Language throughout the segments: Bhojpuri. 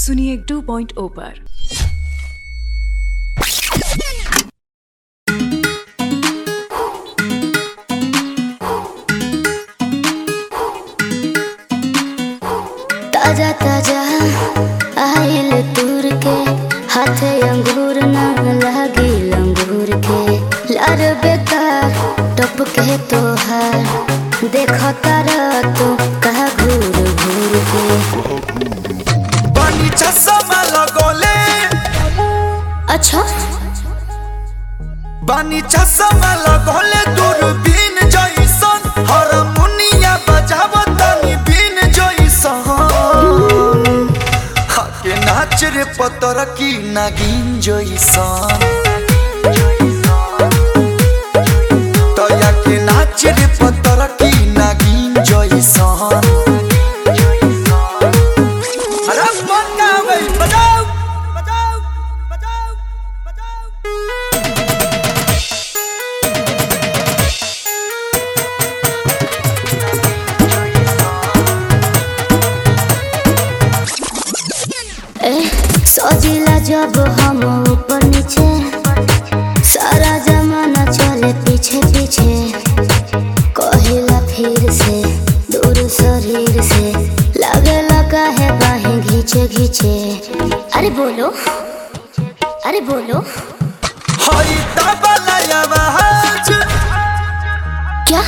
सुनिए 2.0 पर ताजा ताजा आइल तूर के हाथे अंगूर न लागी लंगूर के लार बेकार टप के तोहार देख तारा तू कहा घूर घूर के बनी चश्मा लगोले अच्छा बनी चश्मा लगोले दूरबीन जइसन हारमोनिया बजावतनी बीन जइसन हके नाच रे पतर की नागिन जइसन तया के नाच रे पतर की नागिन जइसन अरे बनावे बजाओ बजाओ बजाओ बजाओ ए सजिला जब हम ऊपर नीचे सारा जमाना चले पीछे पीछे कहिला फिर से दूर शरीर से लगे लगा है बाहें घींचे घींचे अरे बोलो अरे बोलो हई तबला आवाज क्या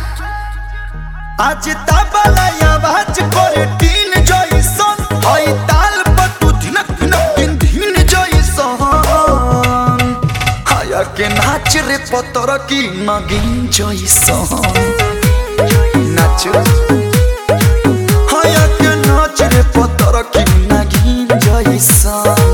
आज तबला आवाज करे टीन जइसन हई ताल पर तू धिनक धिनक दिन धीन जइसन हाया के नाच रे पतर की नगिन जइसन नाच हाया के नाच रे पतर की नगिन जइसन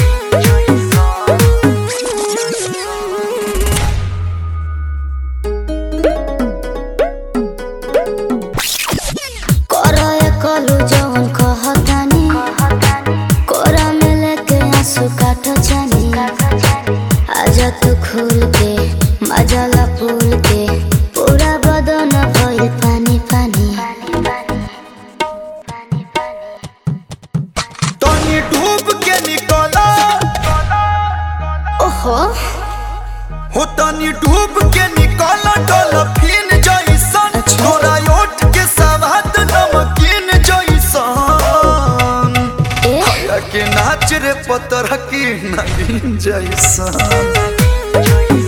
करो ये कलू जवन कहतानी कोरा में लेके आंसू काटो जानी आजा तू खोल के मजाला फूल के पूरा बदन भइल पानी पानी तनी डूब के निकला ओहो हो तनी डूब के निकला डॉल्फिन जइसन अच्छा। तोरा ओठ के सवाद नमकीन जइसन ए या के नाच रे पतर की नगीन जइसन